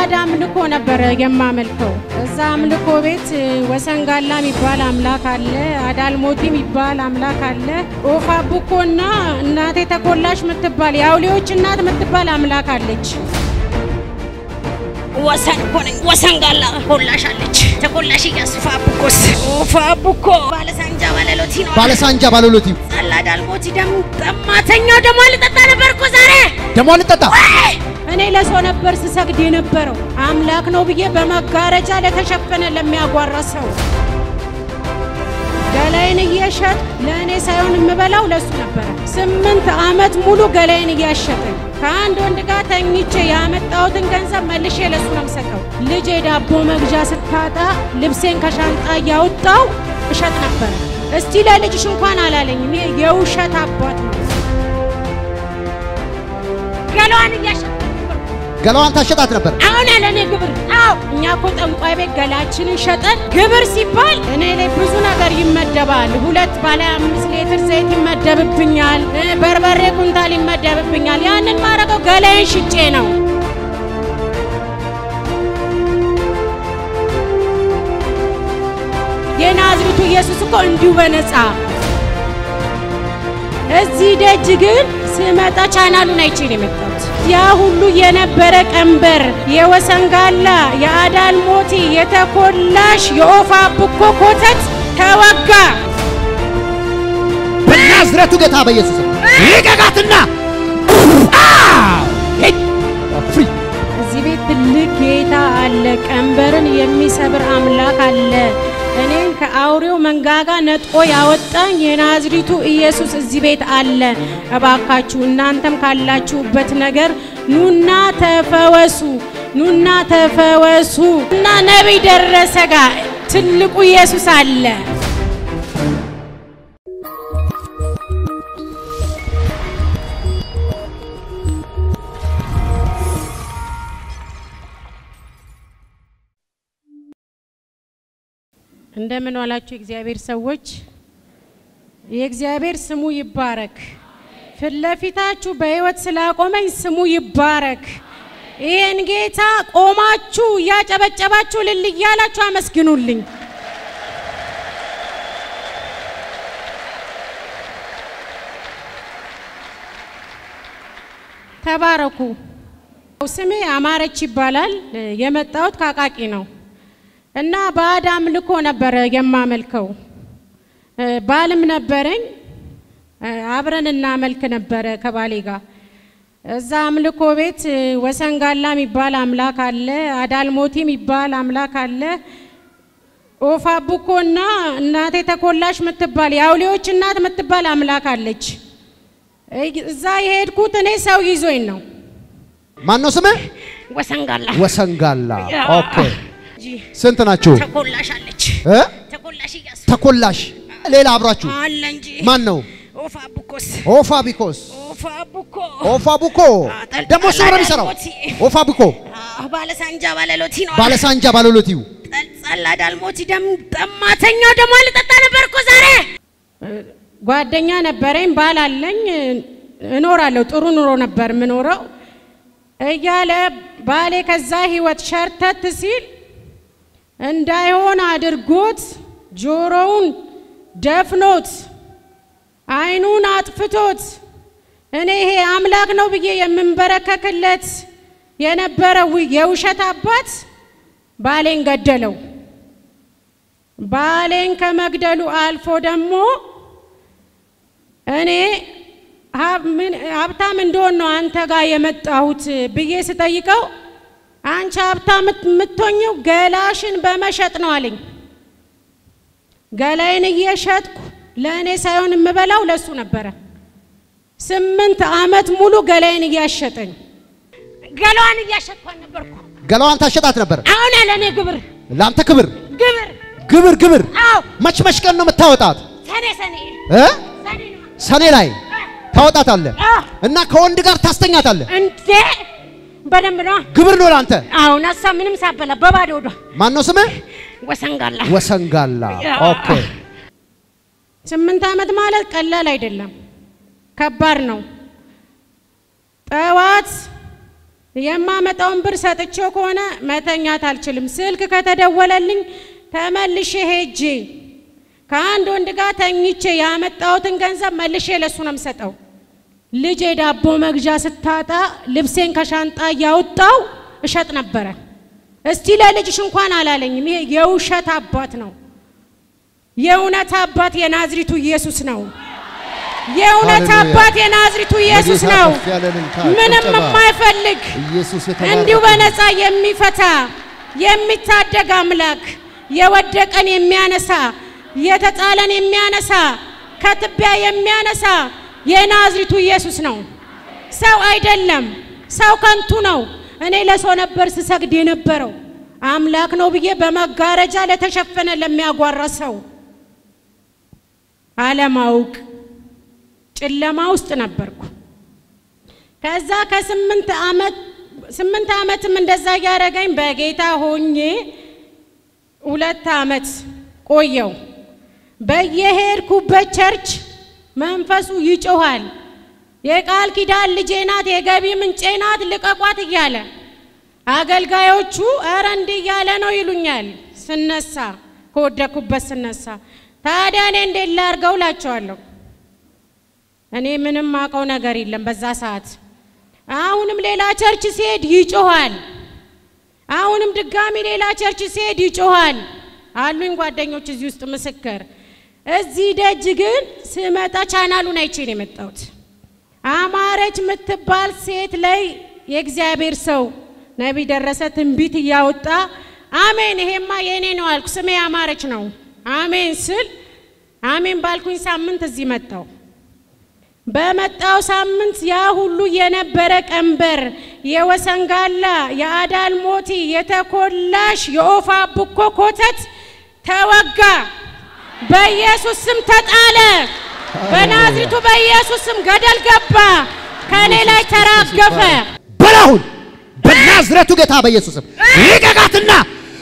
ባዕድ አምልኮ ነበረ የማመልከው። እዛ አምልኮ ቤት ወሰንጋላ የሚባል አምላክ አለ፣ አዳልሞቲ የሚባል አምላክ አለ፣ ኦፋ ቡኮና እናቴ ተኮላሽ የምትባል የአውሌዎች እናት የምትባል አምላክ አለች። ወሰን እኮ ነኝ። ወሰን ጋላ ኮላሽ አለች። ተኮላሽ እያሱ ፋቡኮስ ፋቡኮ ባለሳንጃ ባለሎቲ ነው ባለሳንጃ ባለሎቲ ጸላ ዳልሞቲ ደም ጠማተኛው ደሞ ልጠጣ ነበር እኮ ዛሬ ደሞ ልጠጣ እኔ ለሰው ነበር ስሰግድ የነበረው አምላክ ነው ብዬ በመጋረጃ ለተሸፈነ ለሚያጓራ ሰው ገላይን እየሸጥ ለእኔ ሳይሆን የምበላው ለሱ ነበረ። ስምንት ዓመት ሙሉ ገላይን እያሸጠኝ ከአንድ ወንድ ጋር ተኝቼ ያመጣሁትን ገንዘብ መልሼ ለሱ ነው የምሰጠው። ልጄ ዳቦ መግዣ ስታጣ ልብሴን ከሻንጣ እያወጣው እሸጥ ነበረ። እስቲ ለልጅሽ እንኳን አላለኝም። ይሄ የውሸት አባት ነው። ገላዋን እያሸጥ ገላዋን ታሸጣት ነበር። አሁን ያለ እኔ ግብር አዎ፣ እኛ እኮ ጠንቋይ ቤት ገላችንን ሸጠን ግብር ሲባል እኔ ላይ ብዙ ነገር ይመደባል። ሁለት ባለ አምስት ሊትር ዘይት ይመደብብኛል፣ እ በርበሬ ኩንታል ይመደብብኛል። ያንን ማረገው ገላዬን ሽጬ ነው። የናዝሬቱ ኢየሱስ እኮ እንዲሁ በነፃ እዚህ ደጅ ግን ስመጣ ቻናሉን አይቼ ነው የመጣሁት። ያ ሁሉ የነበረ ቀንበር የወሰንጋላ፣ የአዳልሞቲ፣ የተኮላሽ፣ የኦፋ ቡኮ ኮተት ተወጋ። በናዝረቱ ጌታ በኢየሱስ ስም ልቀቃትና ፍሪ እዚህ ቤት ትልቅ ጌታ አለ። ቀንበርን የሚሰብር አምላክ አለ። እኔን ከአውሬው መንጋጋ ነጥቆ ያወጣኝ የናዝሪቱ ኢየሱስ እዚህ ቤት አለ። እባካችሁ እናንተም ካላችሁበት ነገር ኑና ተፈወሱ፣ ኑና ተፈወሱ እና ነቢይ ደረሰ ጋር ትልቁ ኢየሱስ አለ። እንደምን ዋላችሁ የእግዚአብሔር ሰዎች። የእግዚአብሔር ስሙ ይባረክ። ፊት ለፊታችሁ በሕይወት ስላቆመኝ ስሙ ይባረክ። ይህን ጌታ ቆማችሁ እያጨበጨባችሁ ልል እያላችሁ አመስግኑልኝ። ተባረኩ። ስሜ አማረች ይባላል። የመጣሁት ከአቃቂ ነው። እና ባዕድ አምልኮ ነበረ የማመልከው። ባልም ነበረኝ፣ አብረን እናመልክ ነበረ ከባሌ ጋር። እዛ አምልኮ ቤት ወሰንጋላ የሚባል አምላክ አለ፣ አዳልሞቲ የሚባል አምላክ አለ፣ ኦፋ ቡኮና እናቴ ተኮላሽ የምትባል የአውሌዎች እናት የምትባል አምላክ አለች። እዛ የሄድኩት እኔ ሰው ይዞኝ ነው። ማን ነው ስምህ? ወሰንጋላ ወሰንጋላ። ያ። ኦኬ ስንት ናችሁ? ተኮላሽ አለች። እ? ተኮላሽ እያሱ ተኮላሽ ሌላ አብራችሁ አለ እንጂ ማን ነው? ኦፋ ቡኮስ ኦፋ ቢኮስ ኦፋ ቡኮ ኦፋ ቡኮ አጠል- ደግሞ እሱ ነው የሚሰራው። ዳልሞቲ። ኦፋ ቡኮ አዎ፣ ባለሳንጃ ባለሎቲ ነው ባለሳንጃ ባለሎቲው ጸላ ዳልሞቲ ደም ጠማተኛው ደሞ ልጠጣ ነበር እኮ ዛሬ ጓደኛ ነበረኝ፣ ባል አለኝ፣ እኖራለሁ። ጥሩ ኑሮ ነበር የምኖረው እያለ ባሌ ከዛ ህይወት ሸርተት ሲል እንዳይሆን አድርጎት ጆሮውን ደፍኖት አይኑን አጥፍቶት እኔ ይሄ አምላክ ነው ብዬ የምንበረከክለት የነበረው የውሸት አባት ባሌን ገደለው። ባሌን ከመግደሉ አልፎ ደግሞ እኔ ሀብ- ምን- ሀብታም እንደሆን ነው አንተ ጋር የመጣሁት ብዬ ስጠይቀው አንቺ ሀብታም የምትሆኝው ገላሽን በመሸጥ ነው አለኝ። ገላይን እየሸጥኩ ለእኔ ሳይሆን የምበላው ለሱ ነበረ። ስምንት ዓመት ሙሉ ገላይን እያሸጠኝ ገላዋን እያሸጥኳን ነበርኩ። ገላዋን ታሸጣት ነበር። አሁን ያለ እኔ ግብር ለአንተ ክብር ግብር ግብር ግብር አዎ መች መች ቀን ነው የምታወጣት? ሰኔ ሰኔ እ? ሰኔ ነው ሰኔ ላይ ታወጣታለህ አዎ እና ከወንድ ጋር ታስተኛታለህ። እንዴ በደንብ ነው። ግብር ነው ለአንተ። አሁን እሷ ምንም ሳበላ በባዶ ወዷ ማን ነው ስምህ? ወሰንጋላ ወሰንጋላ። ያ። ኦኬ ስምንት ዓመት ማለት ቀላል አይደለም፣ ከባድ ነው። ጠዋት የማመጣውን ብር ሰጥቼው ከሆነ መተኛት አልችልም። ስልክ ከተደወለልኝ ተመልሼ ሄጄ ከአንድ ወንድ ጋር ተኝቼ ያመጣሁትን ገንዘብ መልሼ ለሱ ነው የምሰጠው። ልጄ ዳቦ መግዣ ስታጣ ልብሴን ከሻንጣ እያወጣው እሸጥ ነበረ። እስቲ ለልጅሽ እንኳን አላለኝም። ይሄ የውሸት አባት ነው። የእውነት አባት የናዝሪቱ ኢየሱስ ነው። የእውነት ሃሌሉያ። አባት የናዝሪቱ ኢየሱስ ለጌታ ነው። ከፍ ያለ እልልታ፣ ምንም ጭብጨባ። የማይፈልግ ኢየሱስ የተባረከ እንዲሁ ይሁን። በነፃ የሚፈታ የሚታደግ አምላክ የወደቀን የሚያነሳ የተጣለን የሚያነሳ ከትቢያ የሚያነሳ የናዝሪቱ ኢየሱስ ነው። ሰው አይደለም። ሰው ከንቱ ነው። እኔ ለሰው ነበር ስሰግድ የነበረው አምላክ ነው ብዬ በመጋረጃ ለተሸፈነ ለሚያጓራ ሰው አለማውቅ ጨለማ ውስጥ ነበርኩ። ከዛ ከስምንት ዓመት ስምንት ዓመትም እንደዛ እያደረገኝ በጌታ ሆኜ ሁለት ዓመት ቆየው። በየሄድኩበት ቸርች መንፈሱ ይጮኋል። የቃል ኪዳን ልጄ ናት፣ የገቢ ምንጬ ናት፣ ልቀቋት እያለ አገልጋዮቹ እረ እንዲህ እያለ ነው ይሉኛል። ስነሳ ከወደኩበት ስነሳ ታዲያ እኔ እንዴት ላርገው እላቸዋለሁ። እኔ ምንም አውቀው ነገር የለም በዛ ሰዓት። አሁንም ሌላ ቸርች ሲሄድ ይጮኋል። አሁንም ድጋሚ ሌላ ቸርች ሲሄድ ይጮኋል። አሉኝ ጓደኞች እዚህ ውስጥ ምስክር። እዚህ ደጅ ግን ስመጣ ቻናሉን አይቼ ነው የመጣሁት። አማረች የምትባል ሴት ላይ የእግዚአብሔር ሰው ነቢይ ደረሰ ትንቢት እያወጣ አሜን፣ ይሄማ የእኔ ነው አልኩ። ስሜ አማረች ነው። አሜን ስል አሜን ባልኩኝ ሳምንት እዚህ መጣው። በመጣው ሳምንት ያ ሁሉ የነበረ ቀንበር የወሰንጋላ፣ የአዳል ሞቲ፣ የተኮላሽ የኦፋ ቡኮ ኮተት ተወጋ። በኢየሱስ ስም ተጣለ። በናዝሪቱ በኢየሱስ ስም ገደል ገባ። ከኔ ላይ ተራገፈ። በላሁን በናዝረቱ ጌታ በኢየሱስም ልቀቃትና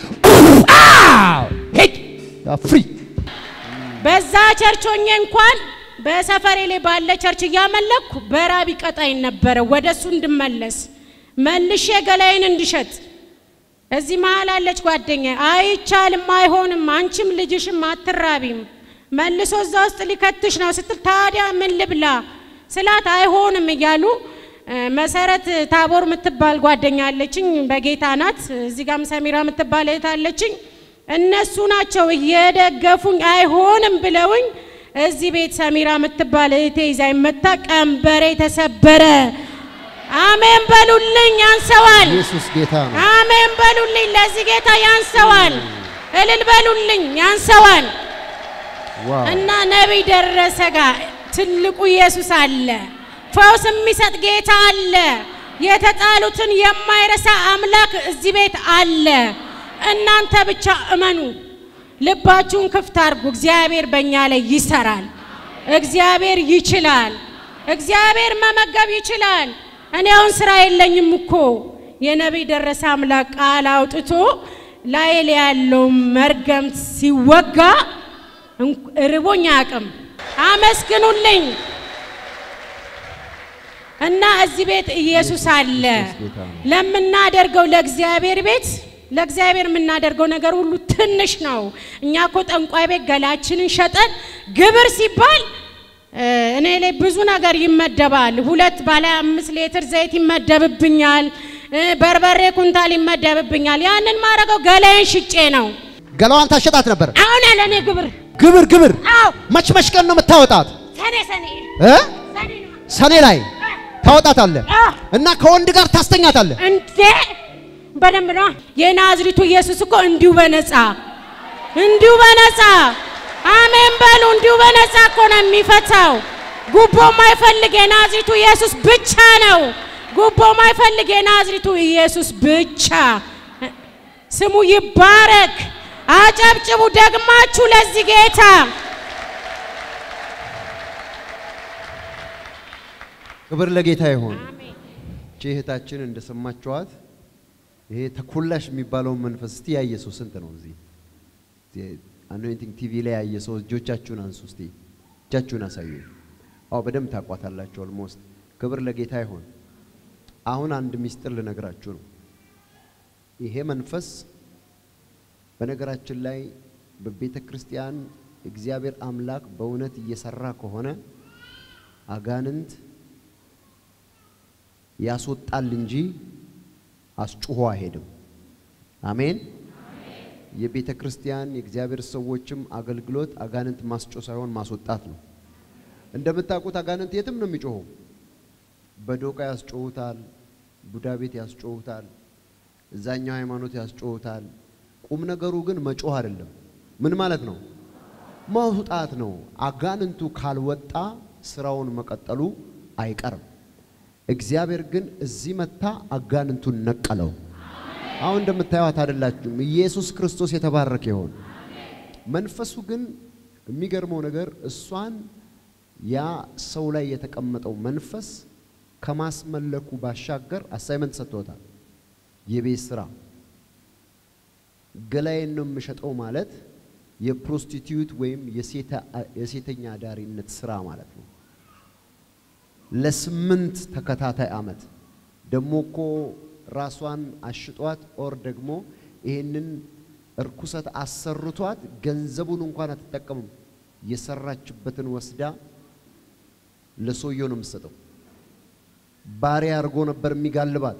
ሄድ ፍሪ በዛ ቸርች ሆኜ እንኳን በሰፈሬ ላይ ባለ ቸርች እያመለኩ በራብ ይቀጣኝ ነበረ። ወደ እሱ እንድመለስ መልሼ ገላይን እንድሸጥ። እዚህ መሀል አለች ጓደኛ፣ አይቻልም፣ አይሆንም፣ አንቺም ልጅሽም አትራቢም፣ መልሶ እዛ ውስጥ ሊከትሽ ነው ስትል፣ ታዲያ ምን ልብላ ስላት አይሆንም እያሉ እ፣ መሰረት ታቦር የምትባል ጓደኛ አለችኝ፣ በጌታ ናት። እዚህ ጋም ሰሚራ የምትባል እህት አለችኝ። እነሱ ናቸው እየደገፉኝ አይሆንም ብለውኝ እዚህ ቤት ሰሚራ የምትባል እህቴ ይዛኝ መታ ቀንበሬ ተሰበረ። አሜን በሉልኝ፣ ያንሰዋል። ኢየሱስ ጌታ ነው። አሜን በሉልኝ፣ ለዚህ ጌታ ያንሰዋል። እልል በሉልኝ፣ ያንሰዋል። ዋው እና ነቢይ ደረሰ ጋር ትልቁ ኢየሱስ አለ። ፈውስ የሚሰጥ ጌታ አለ። የተጣሉትን የማይረሳ አምላክ እዚህ ቤት አለ። እናንተ ብቻ እመኑ፣ ልባችሁን ክፍት አድርጉ። እግዚአብሔር በእኛ ላይ ይሰራል። እግዚአብሔር ይችላል። እግዚአብሔር መመገብ ይችላል። እኔ አሁን ስራ የለኝም እኮ የነቢይ ደረሰ አምላክ ቃል አውጥቶ ላይ ላይ ያለው መርገምት ሲወጋ እንቅ- ርቦኝ አያውቅም። አመስግኑልኝ። እና እዚህ ቤት ኢየሱስ አለ። ጌታ ነው። ለምናደርገው ለእግዚአብሔር ቤት ለእግዚአብሔር የምናደርገው ነገር ሁሉ ትንሽ ነው። እኛ እኮ ጠንቋይ ቤት ገላችንን ሸጠን ግብር ሲባል እ፣ እኔ ላይ ብዙ ነገር ይመደባል። ሁለት ባለ አምስት ሌትር ዘይት ይመደብብኛል። እ፣ በርበሬ ኩንታል ይመደብብኛል። ያንን ማድረገው ገላዬን ሽጬ ነው። ገላዋን ታሸጣት ነበር። አሁን ያለ እኔ ግብር ግብር ግብር አዎ መች መች ቀን ነው የምታወጣት ሰኔ ሰኔ እ? ሰኔ ነው። ሰኔ ላይ ታወጣታለህ አዎ እና ከወንድ ጋር ታስተኛታለህ። እንዴ በደንብ ነው። የናዝሪቱ ኢየሱስ እኮ እንዲሁ በነፃ እንዲሁ በነፃ አሜን በሉ። እንዲሁ በነፃ እኮ ነው የሚፈታው። ጉቦ ማይፈልግ የናዝሪቱ ኢየሱስ ብቻ ነው። ጉቦ ማይፈልግ የናዝሪቱ ኢየሱስ ብቻ። ስሙ ይባረክ። አጨብጭቡ ደግማችሁ ለዚህ ጌታ። ክብር ለጌታ ይሁን። እቺ እህታችን እንደሰማችኋት ይሄ ተኮላሽ የሚባለውን መንፈስ እስቲ ያየ ሰው ስንት ነው? እዚህ አኖይንቲንግ ቲቪ ላይ ያየ ሰው እጆቻችሁን አንሱ እስቲ እጃችሁን አሳዩ። አዎ በደንብ ታቋታላችሁ። ኦልሞስት ክብር ለጌታ ይሁን። አሁን አንድ ሚስጥር ልነግራችሁ ነው። ይሄ መንፈስ በነገራችን ላይ በቤተ ክርስቲያን እግዚአብሔር አምላክ በእውነት እየሰራ ከሆነ አጋንንት ያስወጣል እንጂ አስጩሆ አይሄድም። አሜን። የቤተ ክርስቲያን የእግዚአብሔር ሰዎችም አገልግሎት አጋንንት ማስጮ ሳይሆን ማስወጣት ነው። እንደምታውቁት አጋንንት የትም ነው የሚጮኸው። በዶቃ ያስጮሁታል፣ ቡዳ ቤት ያስጮሁታል፣ እዛኛው ሃይማኖት ያስጮሁታል። ቁም ነገሩ ግን መጮህ አይደለም። ምን ማለት ነው? ማውጣት ነው። አጋንንቱ ካልወጣ ስራውን መቀጠሉ አይቀርም። እግዚአብሔር ግን እዚህ መታ አጋንንቱን ነቀለው። አሁን እንደምታዩት አይደላችሁም። ኢየሱስ ክርስቶስ የተባረከ ይሆን። መንፈሱ ግን የሚገርመው ነገር እሷን ያ ሰው ላይ የተቀመጠው መንፈስ ከማስመለኩ ባሻገር አሳይመንት ሰጥቶታል። የቤት ስራ ገላዬን ነው የምሸጠው ማለት የፕሮስቲቲዩት ወይም የሴተኛ አዳሪነት ስራ ማለት ነው። ለስምንት ተከታታይ አመት ደግሞ እኮ ራሷን አሽጧት ኦር ደግሞ ይህንን እርኩሰት አሰርቷት ገንዘቡን እንኳን አትጠቀምም። የሰራችበትን ወስዳ ለሰውየው ነው የምትሰጠው። ባሪያ አድርጎ ነበር የሚጋልባት።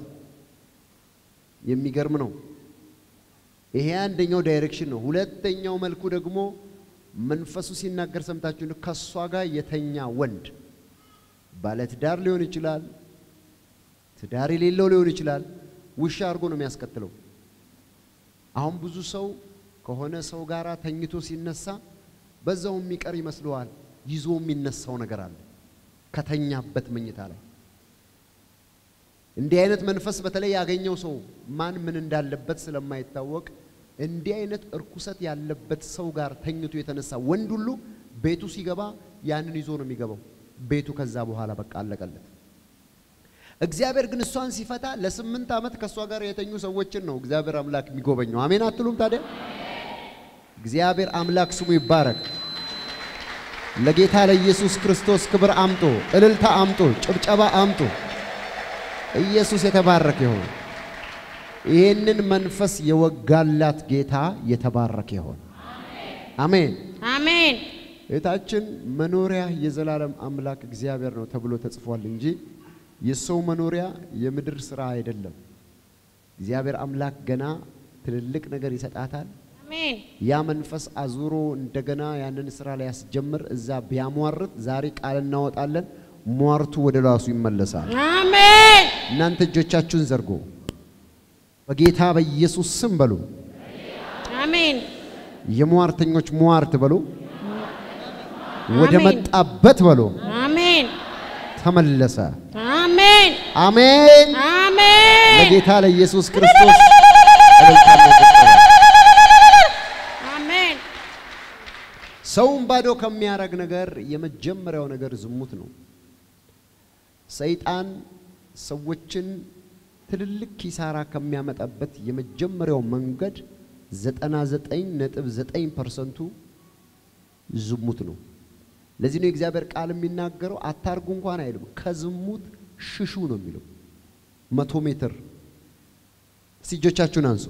የሚገርም ነው። ይሄ አንደኛው ዳይሬክሽን ነው። ሁለተኛው መልኩ ደግሞ መንፈሱ ሲናገር ሰምታችሁ ከእሷ ጋር የተኛ ወንድ ባለትዳር ሊሆን ይችላል፣ ትዳር የሌለው ሊሆን ይችላል። ውሻ አድርጎ ነው የሚያስከትለው። አሁን ብዙ ሰው ከሆነ ሰው ጋር ተኝቶ ሲነሳ በዛው የሚቀር ይመስለዋል። ይዞ የሚነሳው ነገር አለ ከተኛበት መኝታ ላይ። እንዲህ አይነት መንፈስ በተለይ ያገኘው ሰው ማን ምን እንዳለበት ስለማይታወቅ እንዲህ አይነት እርኩሰት ያለበት ሰው ጋር ተኝቶ የተነሳ ወንድ ሁሉ ቤቱ ሲገባ ያንን ይዞ ነው የሚገባው። ቤቱ ከዛ በኋላ በቃ አለቀለት። እግዚአብሔር ግን እሷን ሲፈታ ለስምንት ዓመት ከእሷ ጋር የተኙ ሰዎችን ነው እግዚአብሔር አምላክ የሚጎበኘው። አሜን አትሉም ታዲያ? እግዚአብሔር አምላክ ስሙ ይባረክ። ለጌታ ለኢየሱስ ክርስቶስ ክብር አምጦ፣ እልልታ አምጦ፣ ጭብጨባ አምጦ። ኢየሱስ የተባረከ ይሁን። ይህንን መንፈስ የወጋላት ጌታ የተባረከ ይሁን። አሜን አሜን። ቤታችን መኖሪያ የዘላለም አምላክ እግዚአብሔር ነው ተብሎ ተጽፏል እንጂ የሰው መኖሪያ የምድር ስራ አይደለም። እግዚአብሔር አምላክ ገና ትልልቅ ነገር ይሰጣታል። አሜን። ያ መንፈስ አዙሮ እንደገና ያንን ስራ ላይ ያስጀምር እዛ ቢያሟርት ዛሬ ቃል እናወጣለን። ሟርቱ ወደ ራሱ ይመለሳል። አሜን። እናንተ እጆቻችሁን ዘርጎ በጌታ በኢየሱስ ስም በሉ። አሜን። የሟርተኞች ሟርት በሉ። ወደ አሜን። መጣበት በሉ አሜን። ተመለሰ። አሜን። አሜን። አሜን። ለጌታ ለኢየሱስ ክርስቶስ እልልታና ጭብጨባ። አሜን። ሰውን ባዶ ከሚያረግ ነገር የመጀመሪያው ነገር ዝሙት ነው። ሰይጣን ሰዎችን ትልልቅ ኪሳራ ከሚያመጣበት የመጀመሪያው መንገድ ዘጠና ዘጠኝ ነጥብ ዘጠኝ ፐርሰንቱ ዝሙት ነው። ለዚህ ነው የእግዚአብሔር ቃል የሚናገረው አታርጉ እንኳን አይልም፣ ከዝሙት ሽሹ ነው የሚለው። መቶ ሜትር እስቲ እጆቻችሁን አንሱ።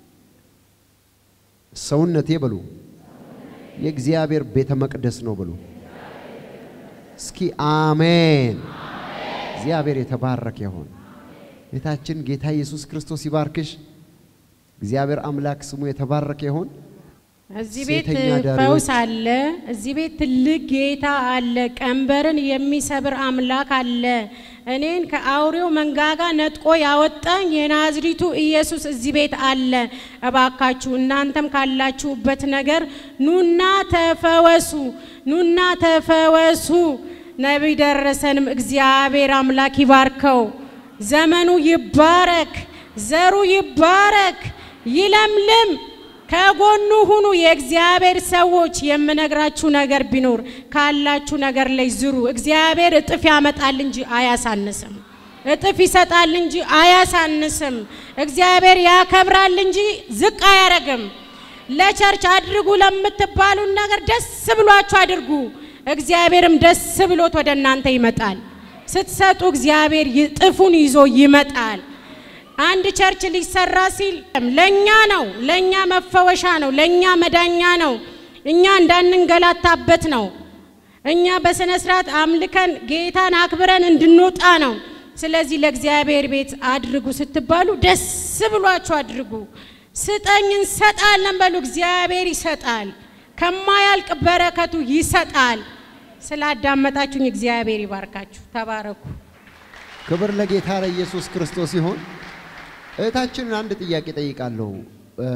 ሰውነቴ በሉ የእግዚአብሔር ቤተ መቅደስ ነው ብሎ እስኪ አሜን። እግዚአብሔር የተባረከ ይሁን። ጌታችን ጌታ ኢየሱስ ክርስቶስ ይባርክሽ። እግዚአብሔር አምላክ ስሙ የተባረከ ይሁን። እዚህ ቤት ሴተኛ አዳሪዎች- ፈውስ አለ። እዚህ ቤት ትልቅ ጌታ አለ። ቀንበርን የሚሰብር አምላክ አለ። እኔን ከአውሬው መንጋጋ ነጥቆ ያወጣኝ የናዝሪቱ ኢየሱስ እዚህ ቤት አለ። እባካችሁ እናንተም ካላችሁበት ነገር ኑና ተፈወሱ፣ ኑና ተፈወሱ። ነቢይ ደረሰንም እግዚአብሔር አምላክ ይባርከው። ዘመኑ ይባረክ፣ ዘሩ ይባረክ፣ ይለምልም። ከጎኑ ሁኑ። የእግዚአብሔር ሰዎች የምነግራችሁ ነገር ቢኖር ካላችሁ ነገር ላይ ዝሩ። እግዚአብሔር እጥፍ ያመጣል እንጂ አያሳንስም። እጥፍ ይሰጣል እንጂ አያሳንስም። እግዚአብሔር ያከብራል እንጂ ዝቅ አያረግም። ለቸርች አድርጉ ለምትባሉን ነገር ደስ ብሏችሁ አድርጉ። እግዚአብሔርም ደስ ብሎት ወደ እናንተ ይመጣል። ስትሰጡ እግዚአብሔር ይ- ጥፉን ይዞ ይመጣል። አንድ ቸርች ሊሰራ ሲል ለኛ ነው፣ ለኛ መፈወሻ ነው፣ ለኛ መዳኛ ነው፣ እኛ እንዳንንገላታበት ነው። እኛ በስነ ስርዓት አምልከን ጌታን አክብረን እንድንወጣ ነው። ስለዚህ ለእግዚአብሔር ቤት አድርጉ ስትባሉ ደስ ብሏችሁ አድርጉ። ስጠኝ እንሰጣለን በሉ። እግዚአብሔር ይሰጣል፣ ከማያልቅ በረከቱ ይሰጣል። ስላዳመጣችሁኝ እግዚአብሔር ይባርካችሁ። ተባረኩ። ክብር ለጌታ ለኢየሱስ ክርስቶስ ይሁን። እህታችንን አንድ ጥያቄ ጠይቃለሁ። እ፣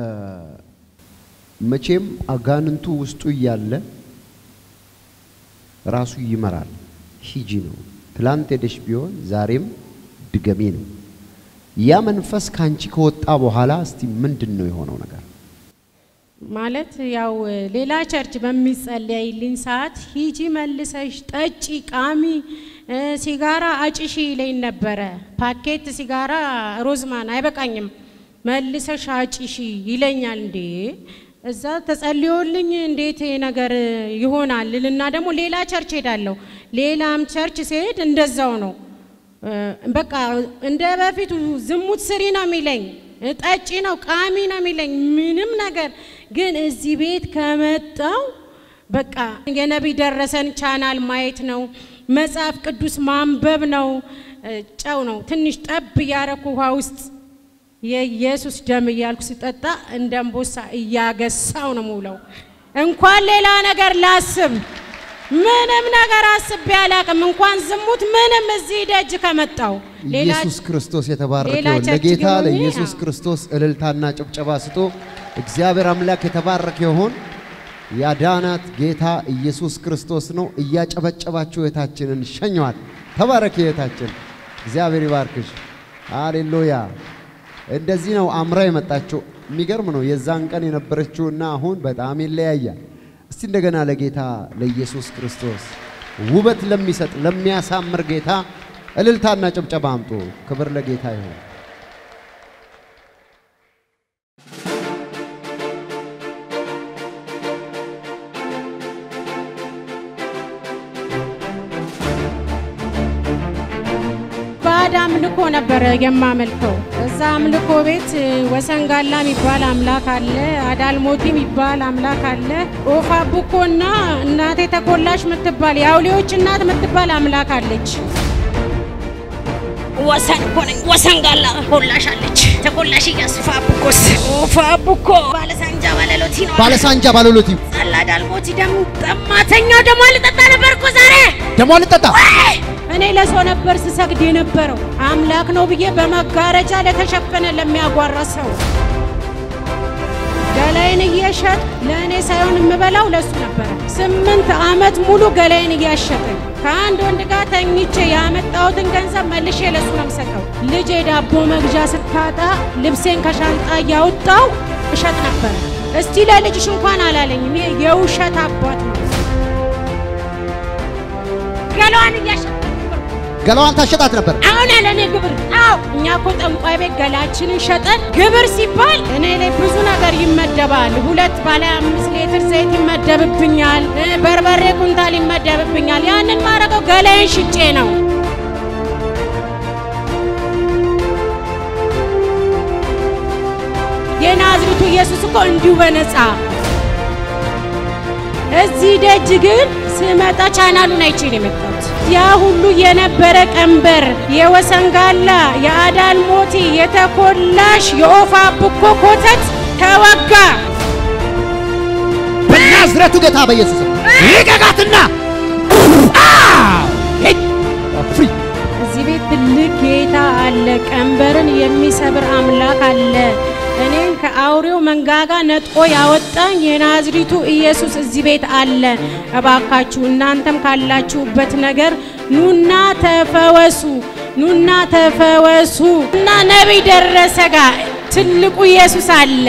መቼም አጋንንቱ ውስጡ እያለ ራሱ ይመራል። ሂጂ ነው። ትላንት ሄደሽ ቢሆን ዛሬም ድገሚ ነው። ያ መንፈስ ካንቺ ከወጣ በኋላ እስቲ ምንድን ነው የሆነው ነገር? ማለት ያው ሌላ ቸርች በሚጸለይልኝ ሰዓት ሂጂ መልሰሽ ጠጪ፣ ቃሚ፣ እ፣ ሲጋራ አጭሺ ይለኝ ነበረ። ፓኬት ሲጋራ ሮዝማን አይበቃኝም፣ መልሰሽ አጭሺ ይለኛል። እንዴ እዛ ተጸልዮልኝ እንዴት ይሄ ነገር ይሆናል ልና ደግሞ ሌላ ቸርች ሄዳለሁ። ሌላም ቸርች ሲሄድ እንደዛው ነው። እ፣ በቃ እንደ በፊቱ ዝሙት ስሪ ነው የሚለኝ፣ እ፣ ጠጪ ነው ቃሚ ነው የሚለኝ። ምንም ነገር ግን እዚህ ቤት ከመጣው በቃ የነቢይ ደረሰን ቻናል ማየት ነው፣ መጽሐፍ ቅዱስ ማንበብ ነው፣ እ፣ ጨው ነው ትንሽ ጠብ እያረኩ ውሃ ውስጥ የኢየሱስ ደም እያልኩ ስጠጣ እንደ እምቦሳ እያገሳው ነው ሙለው። እንኳን ሌላ ነገር ላስብ ምንም ነገር አስቤ አላቅም። እንኳን ዝሙት ምንም እዚህ ደጅ ከመጣው ሌላ ኢየሱስ ክርስቶስ የተባረከ ሌላ ይሁን። ቸርች ለጌታ ግን ሆኜ ለኢየሱስ አዎ። ክርስቶስ እልልታና ጭብጨባ ስጡ። እግዚአብሔር አምላክ የተባረከ ይሁን። ያዳናት ጌታ ኢየሱስ ክርስቶስ ነው። እያጨበጨባችሁ እህታችንን ሸኘዋል። ተባረክ እህታችን፣ እግዚአብሔር ይባርክሽ። ሃሌሉያ። እንደዚህ ነው አምራ የመጣችው። የሚገርም ነው። የዛን ቀን የነበረችውና አሁን በጣም ይለያያል። እስቲ እንደገና ለጌታ ለኢየሱስ ክርስቶስ ውበት ለሚሰጥ ለሚያሳምር ጌታ እልልታና ጭብጨባ አምጡ። ክብር ለጌታ ይሁን። ባዕድ አምልኮ ነበረ የማመልከው። እዛ አምልኮ ቤት እ፣ ወሰንጋላ የሚባል አምላክ አለ፣ አዳልሞቲ የሚባል አምላክ አለ፣ ኦፋ ቡኮና እናቴ ተኮላሽ የምትባል የአውሌዎች እናት የምትባል አምላክ አለች። ወሰን እኮ ነኝ። ወሰን ጋላ ኮላሻለች። ተኮላሽ እያስፋ ቡኮስ ኦፋ ቡኮ ባለሳንጃ ባለሎቲ ነው። ባለሳንጃ ባለሎቲ ጸላ ዳልሞቲ ደም ጠማተኛው ደሞ ልጠጣ ነበር እኮ ዛሬ ደሞ ልጠጣ ወይ! እኔ ለሰው ነበር ስሰግድ የነበረው አምላክ ነው ብዬ በመጋረጃ ለተሸፈነ ለሚያጓራ ሰው ገላይን እየሸጥ ለእኔ ሳይሆን የምበላው ለሱ ነበረ። ስምንት ዓመት ሙሉ ገላይን እያሸጠኝ ከአንድ ወንድ ጋር ተኝቼ ያመጣሁትን ገንዘብ መልሼ ለሱ ነው የምሰጠው። ልጄ ዳቦ መግዣ ስታጣ ልብሴን ከሻንጣ እያወጣው እሸጥ ነበረ። እስቲ ለልጅሽ እንኳን አላለኝም። ይሄ የውሸት አባት ነው። ገላዋን እያሸጠ ገላዋን ታሸጣት ነበር። አሁን ያለ እኔ ግብር አዎ፣ እኛ እኮ ጠንቋይ ቤት ገላችንን ሸጠን ግብር ሲባል እኔ ላይ ብዙ ነገር ይመደባል። ሁለት ባለ አምስት ሊትር ዘይት ይመደብብኛል፣ እ፣ በርበሬ ኩንታል ይመደብብኛል። ያንን ማረገው ገላዬን ሽጬ ነው። የናዝሬቱ ኢየሱስ እኮ እንዲሁ በነፃ እዚህ ደጅ ግን ስመጣ ቻናሉን አይቼ ነው የመጣሁት። ያ ሁሉ የነበረ ቀንበር የወሰንጋላ፣ የአዳልሞቲ፣ የተኮላሽ፣ የኦፋ ቡኮ ኮተት ተወጋ። በናዝረቱ ጌታ በኢየሱስ ስም ልቀቃትና ፍሪ እዚህ ቤት ትልቅ ጌታ አለ። ቀንበርን የሚሰብር አምላክ አለ። እኔን ከአውሬው መንጋጋ ነጥቆ ያወጣኝ የናዝሪቱ ኢየሱስ እዚህ ቤት አለ። እባካችሁ እናንተም ካላችሁበት ነገር ኑና ተፈወሱ፣ ኑና ተፈወሱ እና ነቢይ ደረሰ ጋር ትልቁ ኢየሱስ አለ።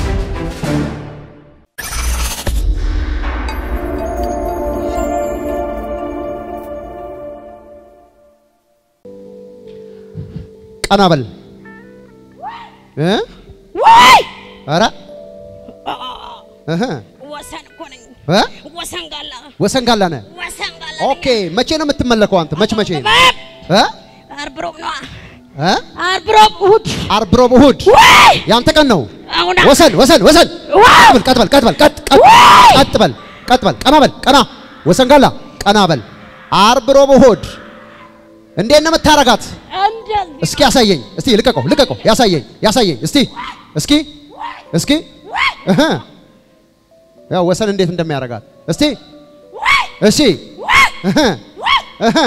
ቀና በል እ ወይ ኧረ እህ ወሰን እኮ ነኝ። እ ወሰን ጋላ ወሰን ጋላ ነህ። ወሰን ጋላ ኦኬ መቼ ነው የምትመለከው አንተ? መች መቼ? ነኝ። እ ዓርብ ሮብ ነዋ። እ ዓርብ ሮብ እሑድ ዓርብ፣ ሮብ፣ እሑድ ወይ ያንተ ቀን ነው። አሁን ወሰን ወሰን ወሰን ዋው! ቀጥ በል ቀጥ በል ቀጥ ቀጥ ቀጥ በል ቀጥ በል ቀና በል ቀና ወሰን ጋላ ቀና በል ዓርብ፣ ሮብ፣ እሑድ እንዴት ነው የምታረጋት? እንደዚህ እስኪ ያሳየኝ። እስቲ ልቀቀው ልቀቀው። ያሳየኝ ያሳየኝ። እስቲ እስኪ እስኪ እህ ያው ወሰን እንዴት እንደሚያረጋት እስቲ እሺ እህ እህ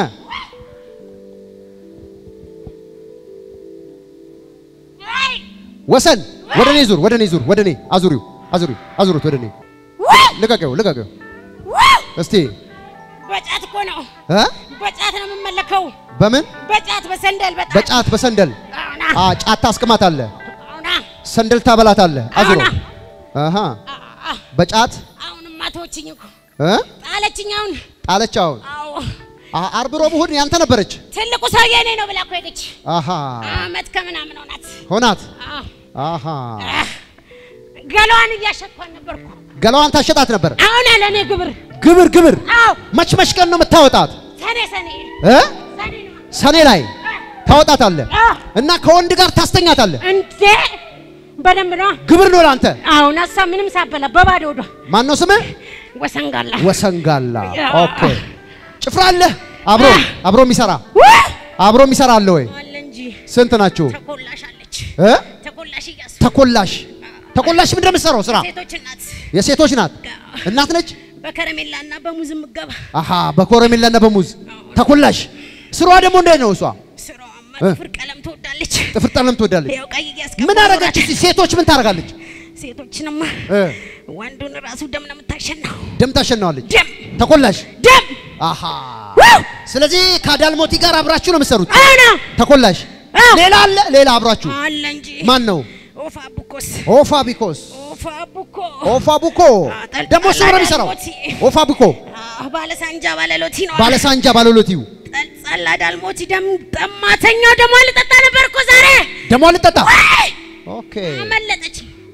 ወሰን ወደ እኔ ዙር፣ ወደ እኔ ዙር፣ ወደ እኔ አዙሪው፣ አዙሪው፣ አዙሩት ወደ እኔ ልቀቀው፣ ልቀቀው። እስቲ በጫት እኮ ነው። እ በጫት ነው የምመለከው። በምን በጫት በሰንደል በጣም በጫት በሰንደል አሁና አ ጫት ታስቅማት አለ አሁና ሰንደል ታበላት አለ አዙሮ አሁና አሃ አ- አ- በጫት አሁንማ ተወችኝ እኮ እ ጣለችኝ። አሁን ጣለች። አሁን አዎ አ ዓርብ፣ ሮብ፣ እሑድ ያንተ ነበረች። ትልቁ ሰውዬ እኔ ነው ብላ እኮ ሄደች። አሃ አመት ከምናምን ሆናት። ሆናት። አዎ አሃ አህ፣ ገላዋን እያሸኳን ነበርኩ። ገላዋን ታሸጣት ነበር። አሁን ያለ እኔ ግብር ግብር ግብር አዎ መች መች ቀን ነው የምታወጣት? ሰኔ ሰኔ እ ሰኔ ነው። ሰኔ ላይ ታወጣታለህ አዎ እና ከወንድ ጋር ታስተኛታለህ። እንዴ በደንብ ነው። ግብር ነው ለአንተ። አሁን እሷ ምንም ሳበላ በባዶ ወዷ ማን ነው ስምህ? ወሰንጋላ ወሰንጋላ። ያ። ኦኬ ጭፍራ አለ አብሮ አብሮ የሚሰራ ውይ! አብሮ የሚሰራ አለ ወይ? አለ እንጂ ስንት ናችሁ? ተኮላሽ አለች። እ ተኮላሽ እያሱ ተኮላሽ ተኮላሽ ምንድን ነው የምትሰራው ስራ? ሴቶች እናት የሴቶች ናት። እናት ነች። በከረሜላ እና በሙዝ ምገባ አሃ በኮረሜላና በሙዝ ተኮላሽ። ስሯ ደግሞ እንዴት ነው እሷ? ስራዋማ እ? ጥፍር ቀለም ትወዳለች። ጥፍር ቀለም ትወዳለች። ያው ቀይ እያስቀባ ምን አረገች? እስቲ ሴቶች ምን ታደርጋለች? ሴቶችንማ እ ወንዱን ራሱ ደም ነው የምታሸናው። ደም ታሸናዋለች። ደም ተኮላሽ ደም አሃ ስለዚህ ከአዳልሞቲ ጋር አብራችሁ ነው የምትሰሩት። አሁና ተኮላሽ አዎ። ሌላ አለ ሌላ አብራችሁ አለ እንጂ ማን ነው? ኦፋ ቡኮስ ኦፋ ቢኮስ ኦፋ ቡኮ ኦፋ ቡኮ ጠል- ደግሞ እሱ ነው የሚሰራው። ዳልሞቲ። ኦፋ ቡኮ አህ፣ ባለ ሳንጃ ባለ ሎቲ ነው። ባለሳንጃ ባለሎቲው ጸላ ዳልሞቲ ደም ጠማተኛው ደሞ ልጠጣ ነበር እኮ ዛሬ። ደግሞ ልጠጣ። አይ! ኦኬ አመለጠች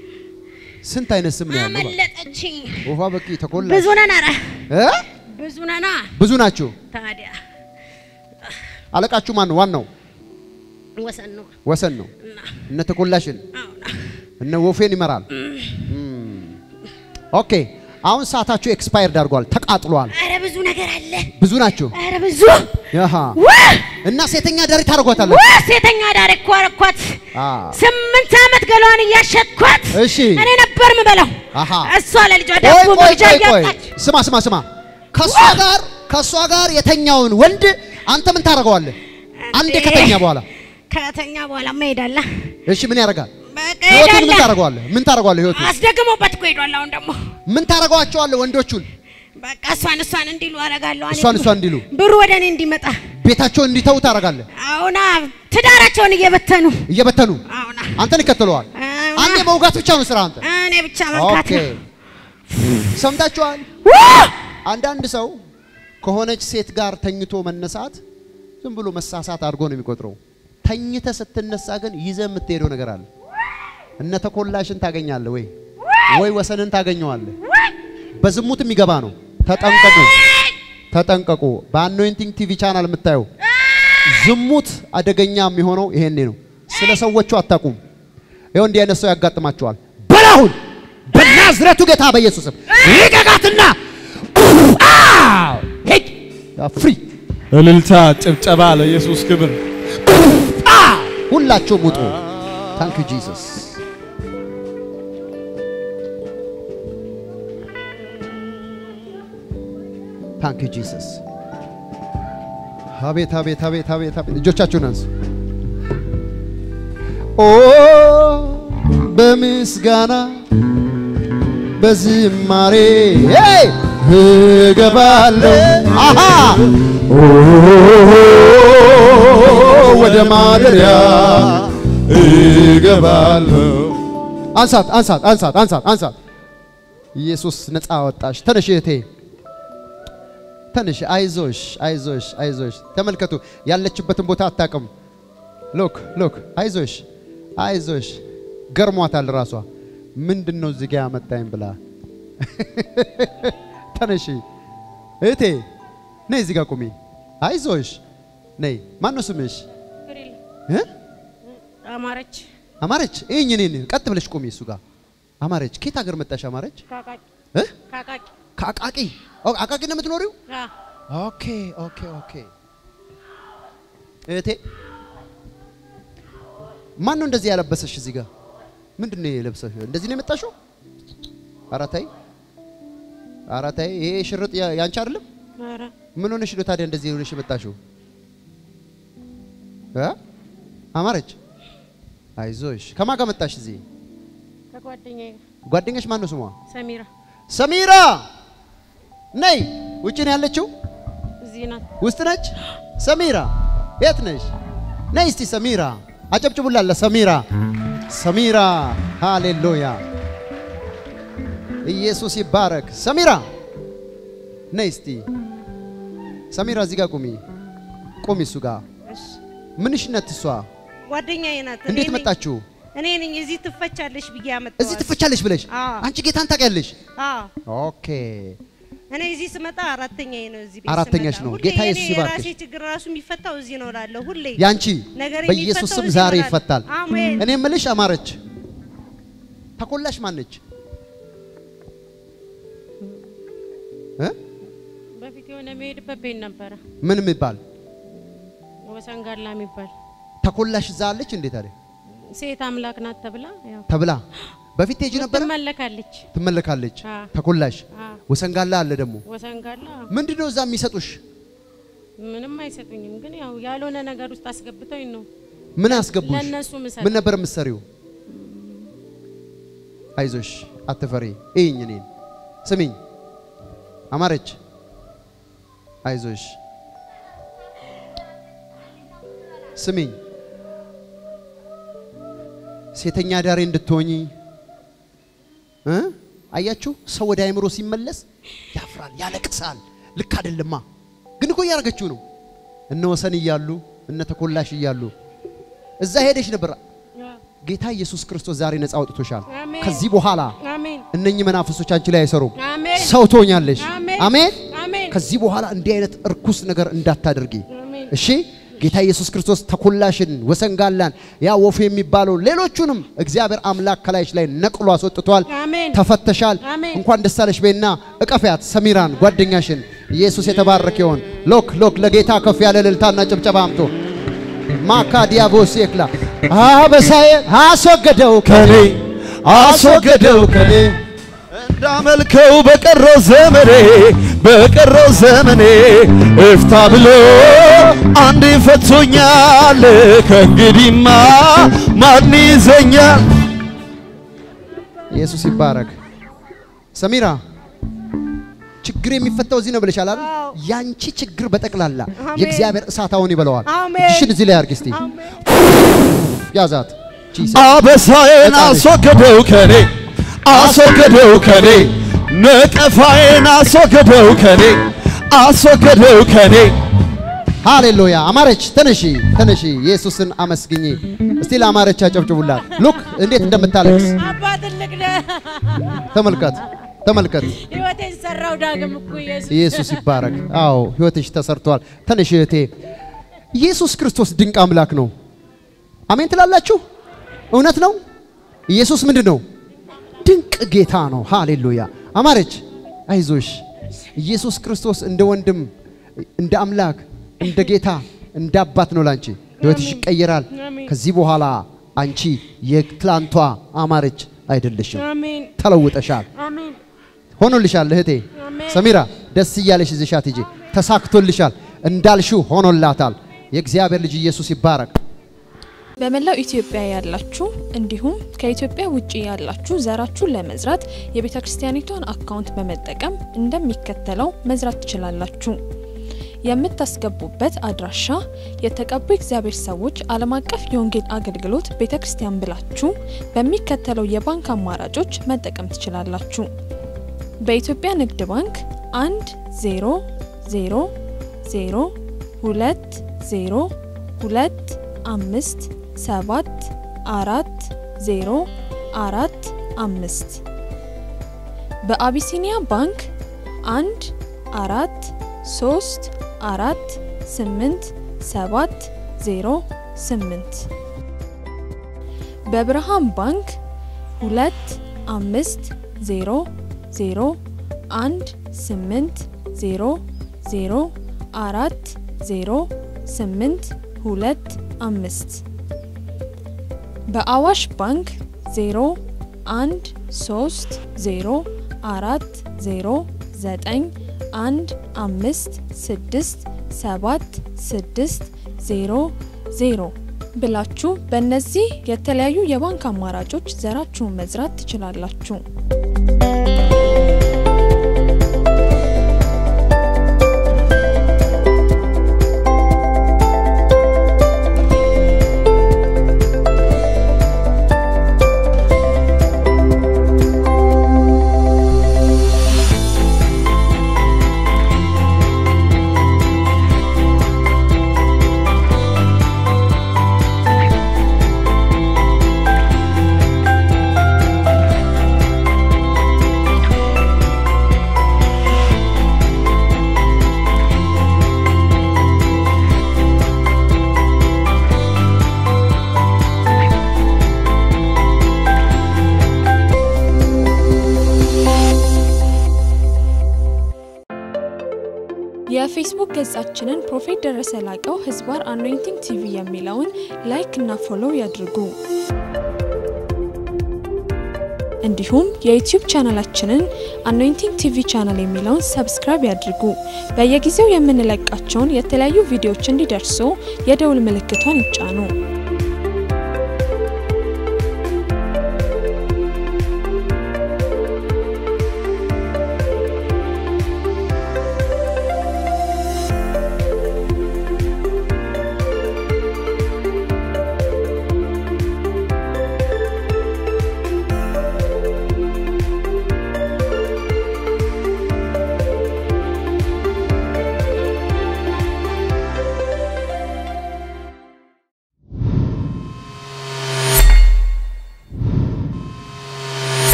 ስንት አይነት ስም ነው ያለው? አመለጠች። ኦፋ በቂ ተኮላሽ ብዙ ነን፣ ኧረ እ ብዙ ነና። ብዙ ናችሁ። ታዲያ አለቃችሁ ማን ነው? ዋናው ወሰን ነው ወሰን ነው። እና እነ ተኮላሽን አሁን እነ ወፌን ይመራል። እም። ኦኬ አሁን ሰዓታችሁ ኤክስፓየርድ አድርጓል፣ ተቃጥሏል። ኧረ ብዙ ነገር አለ። ብዙ ናችሁ። ኧረ ብዙ ያሃ ውይ! እና ሴተኛ ዳሪ ታደርጓታለህ። ውይ! ሴተኛ ዳር እኮ አረኳት። አ ስምንት ዓመት ገሏን እያሸጥኳት እሺ እኔ ነበር ምበላው። አሃ እሷ ለልጇ ቆይ ዳቦ ቆይ መግዣ ቆይ ቆይ እያጣች ስማ ስማ ስማ ከሷ ጋር ከሷ ጋር የተኛውን ወንድ አንተ ምን ታደርገዋለህ? አንዴ እንዴ! ከተኛ በኋላ ከተኛ በኋላ መሄዳላ እሺ ምን ያደርጋል? በቃ ህይወቱን ምን ሄዳላ። ታደርገዋለህ? ምን ታደርገዋለህ? ህይወቱን አስደግሞበት እኮ ሄዷል። አሁን ደግሞ ምን ታደርገዋቸዋለህ? ወንዶቹን በቃ እሷን እሷን እንዲሉ አደርጋለሁ። እኔ እሷን እሷን እንዲሉ ብሩ ወደ እኔ እንዲመጣ ቤታቸውን እንዲተው ታደርጋለህ። አሁና ትዳራቸውን እየበተኑ እየበተኑ አሁና አንተን ይከተለዋል። አሁና አንዴ መውጋት ብቻ ነው ስራ አንተ። እኔ ብቻ መንካት ኦኬ ነው። ሰምታችኋል? ውይ! አንዳንድ ሰው ከሆነች ሴት ጋር ተኝቶ መነሳት ዝም ብሎ መሳሳት አድርጎ ነው የሚቆጥረው። ተኝተ ስትነሳ ግን ይዘ የምትሄደው ነገር አለ። እነ ተኮላሽን ታገኛለህ ወይ ወይ ወሰንን ታገኘዋለህ። በዝሙት የሚገባ ነው። ተጠንቀቁ፣ ተጠንቀቁ። በአኖይንቲንግ ቲቪ ቻናል የምታየው ዝሙት አደገኛ የሚሆነው ይሄኔ ነው። ስለ ሰዎቹ አታውቁም። ይኸው እንዲህ አይነት ሰው ያጋጥማቸዋል። በላሁን በናዝረቱ ጌታ በኢየሱስም ልቀቃትና ሄድ ፍሪ እልልታ፣ ጭብጨባ ለኢየሱስ ክብር። ሁላችሁም ውጡ። ታንክ ዩ ጂሰስ። ታንክ ዩ ጂሰስ። አቤት አቤት አቤት አቤት አቤት! እጆቻችሁን አንሱ። ኦ በምስጋና በዝማሬ ሄይ እገባለሁ አሃ ኦ ወደ ማደሪያ እገባለሁ። አንሳት አንሳት አንሳት አንሳት አንሳት። ኢየሱስ ነፃ ወጣሽ። ተነሽ እህቴ ተነሽ። አይዞሽ አይዞሽ አይዞሽ። ተመልከቱ፣ ያለችበትን ቦታ አታውቅም። ሎክ ሎክ። አይዞሽ አይዞሽ። ገርሟታል ራሷ። ምንድን ነው እዚህ ጋ ያመጣኝ ብላ ተነሺ እህቴ፣ ነይ እዚህ ጋር ቁሚ። አይዞሽ ነይ። ማን ነው ስምሽ? ፍሬል እ? አማረች አማረች ይህኝ እኔን ቀጥ ብለሽ ቆሚ እሱ ጋር አማረች። ከየት ሀገር መጣሽ አማረች? ካቃቂ እ? ካቃቂ ከአቃቂ ኦ፣ አቃቂ ነው የምትኖሪው? አ ኦኬ ኦኬ ኦኬ። እህቴ ማን ነው እንደዚህ ያለበሰሽ? እዚህ ጋር ምንድን ነው የለበሰሽ? እንደዚህ ነው የመጣሽው? ኧረ ተይ ኧረ ተይ። ይሄ ሽርጥ ያ- ያንቺ አይደለም? ኧረ ምን ሆነሽ ነው ታዲያ እንደዚህ ሆነሽ የመጣሽው? እ? አማረች አይዞሽ። ከማን ጋር መጣሽ እዚህ? ከጓደኛዬ ጋር ጓደኛሽ ማን ነው ስሟ? ሰሚራ ሰሚራ ነይ። ውጭ ነው ያለችው? እዚህ ናት። ውስጥ ነች? ሰሚራ የት ነሽ? ነይ እስቲ ሰሚራ አጨብጭቡላት ለሰሚራ። ሰሚራ ሃሌሉያ፣ ኢየሱስ ይባረክ። ሰሚራ ነይ እስቲ ሰሚራ፣ እዚህ ጋር ቁሚ፣ ቁሚ እሱ ጋር እሺ ምንሽ ነት እሷ? ጓደኛዬ ናት። እኔ እንዴት ነኝ- መጣችሁ? እኔ ነኝ እዚህ ትፈቻለሽ ብዬ ያመጣኋት። እዚህ ትፈቻለሽ ብለሽ አዎ። አንቺ ጌታን ታውቂያለሽ? አዎ ኦኬ እኔ እዚህ ስመጣ አራተኛዬ ነው። እዚህ ቤት አራተኛሽ ስመጣ። ነው። ሁሌ ጌታ የኔ ኢየሱስ ይባርክሽ። የራሴ ችግር ራሱ የሚፈታው እዚህ ነው እላለሁ ሁሌ። ያንቺ ነገር በኢየሱስ የሚፈታው ስም እዚህ ዛሬ ነው እላለሁ። ይፈታል። አሜን። እኔ ምልሽ አማረች ተኮላሽ ማነች? እ? በፊት የሆነ የሚሄድበት ቤት ነበረ ምን የሚባል ወሰንጋላ የሚባል ተኮላሽ እዛ አለች እንዴት አለ ሴት አምላክ ናት ተብላ ያው ተብላ በፊት ቴጂ ነበረ ትመለካለች። ትመለካለች። አ። ተኮላሽ አ ወሰንጋላ አለ ደግሞ ወሰንጋላ ምንድነው እዛ የሚሰጡሽ? ምንም አይሰጡኝም፣ ግን ያው ያልሆነ ነገር ውስጥ አስገብተውኝ ነው ምን አስገቡሽ? ለእነሱ ምሰጥ ምን ነበር የምትሰሪው? አይዞሽ አትፈሪ። እይኝ እኔን ስሚኝ አማረች አይዞሽ ስሚኝ ሴተኛ ዳሬ እንድትሆኚ እ አያችሁ ሰው ወደ አእምሮ ሲመለስ ያፍራል፣ ያለቅሳል። ልክ አይደለማ። ግን እኮ እያደረገችው ነው። እነ ወሰን እያሉ እነ ተኮላሽ እያሉ እዛ ሄደሽ ነበር። ጌታ ኢየሱስ ክርስቶስ ዛሬ ነፃ አውጥቶሻል። አሜን። ከዚህ በኋላ አሜን እነኚህ መናፍሶች አንቺ ላይ አይሰሩም። አሜን ሰው ትሆኛለሽ። አሜን አሜን። አሜን ከዚህ በኋላ እንዲህ አይነት እርኩስ ነገር እንዳታደርጊ አሜን እሺ። ጌታ ኢየሱስ ክርስቶስ ተኮላሽን፣ ወሰንጋላን፣ ያ ወፍ የሚባለው ሌሎቹንም እግዚአብሔር አምላክ ከላይሽ ላይ ነቅሎ አስወጥቷል። አሜን ተፈተሻል። አሜን። እንኳን ደስ አለሽ በይና እቀፊያት ሰሚራን ጓደኛሽን። ኢየሱስ የተባረከ ይሆን። ሎክ ሎክ ለጌታ ከፍ ያለ እልልታና ጭብጨባ አምጡ። ማካ ዲያቦስ የክላ አበሳዬ አስወገደው ከኔ አስወገደው ከኔ እንዳመልከው በቀረው ዘመኔ በቀረው ዘመኔ እፍታ ብሎ አንድ ፈቶኛል። ከእንግዲህማ ማን ይዘኛል? ኢየሱስ ይባረክ። ሰሚራ ችግር የሚፈታው እዚህ ነው ብለሻል አይደል? አዎ። ያንቺ ችግር በጠቅላላ አሜን። የእግዚአብሔር እሳት አሁን ይበለዋል። አሜን። እጅሽን እዚህ ላይ አድርጊ እስቲ። ያዛት ጂሰስ አበሳዬን አስወገደው ከኔ አስወገደው ከኔ ነቀፋዬን አስወገደው ከኔ አስወገደው ከኔ ሃሌሉያ። አማረች ተነሺ፣ ተነሺ። ኢየሱስን አመስግኚ። እስቲ ለአማረች አጨብጭቡላት። ሉክ እንዴት እንደምታለቅስ አባ ትልቅ ነህ። ተመልከት፣ ተመልከት። ህይወቴን ሰራው ዳግም እኮ ኢየሱስ ኢየሱስ ይባረክ። አዎ ህይወትሽ ተሰርቷል። ተነሽ እህቴ። ኢየሱስ ክርስቶስ ድንቅ አምላክ ነው። አሜን ትላላችሁ? እውነት ነው። ኢየሱስ ምንድን ነው? ድንቅ ጌታ ነው። ሃሌሉያ። አማረች አይዞሽ። ኢየሱስ ክርስቶስ እንደ ወንድም፣ እንደ አምላክ፣ እንደ ጌታ፣ እንደ አባት ነው ላንቺ። ህይወትሽ ይቀየራል። አሜን። ከዚህ በኋላ አንቺ የትላንቷ አማረች አይደለሽም። አሜን ተለውጠሻል። አሜን ሆኖልሻል እህቴ አሜን። ሰሚራ፣ ደስ እያለሽ ይዘሻት ሂጂ። ተሳክቶልሻል፣ እንዳልሽው ሆኖላታል። የእግዚአብሔር ልጅ ኢየሱስ ይባረክ። በመላው ኢትዮጵያ ያላችሁ እንዲሁም ከኢትዮጵያ ውጭ ያላችሁ ዘራችሁን ለመዝራት የቤተ ክርስቲያኒቷን አካውንት በመጠቀም እንደሚከተለው መዝራት ትችላላችሁ። የምታስገቡበት አድራሻ የተቀቡ እግዚአብሔር ሰዎች ዓለም አቀፍ የወንጌል አገልግሎት ቤተ ክርስቲያን ብላችሁ በሚከተለው የባንክ አማራጮች መጠቀም ትችላላችሁ። በኢትዮጵያ ንግድ ባንክ 1 0 0 0 2 0 2 አምስት ሰባት አራት ዜሮ አራት አምስት በአቢሲኒያ ባንክ አንድ አራት ሶስት አራት ስምንት ሰባት ዜሮ ስምንት በብርሃን ባንክ ሁለት አምስት ዜሮ ዜሮ አንድ ስምንት ዜሮ ዜሮ አራት ዜሮ ስምንት ሁለት አምስት በአዋሽ ባንክ ዜሮ አንድ ሶስት ዜሮ አራት ዜሮ ዘጠኝ አንድ አምስት ስድስት ሰባት ስድስት ዜሮ ዜሮ ብላችሁ በእነዚህ የተለያዩ የባንክ አማራጮች ዘራችሁን መዝራት ትችላላችሁ። የፌስቡክ ገጻችንን ፕሮፌት ደረሰ ላቀው ህዝባር አኖይንቲንግ ቲቪ የሚለውን ላይክ እና ፎሎው ያድርጉ። እንዲሁም የዩቲዩብ ቻናላችንን አኖይንቲንግ ቲቪ ቻናል የሚለውን ሰብስክራይብ ያድርጉ። በየጊዜው የምንለቃቸውን የተለያዩ ቪዲዮዎች እንዲደርሱ የደውል ምልክቷን ይጫኑ።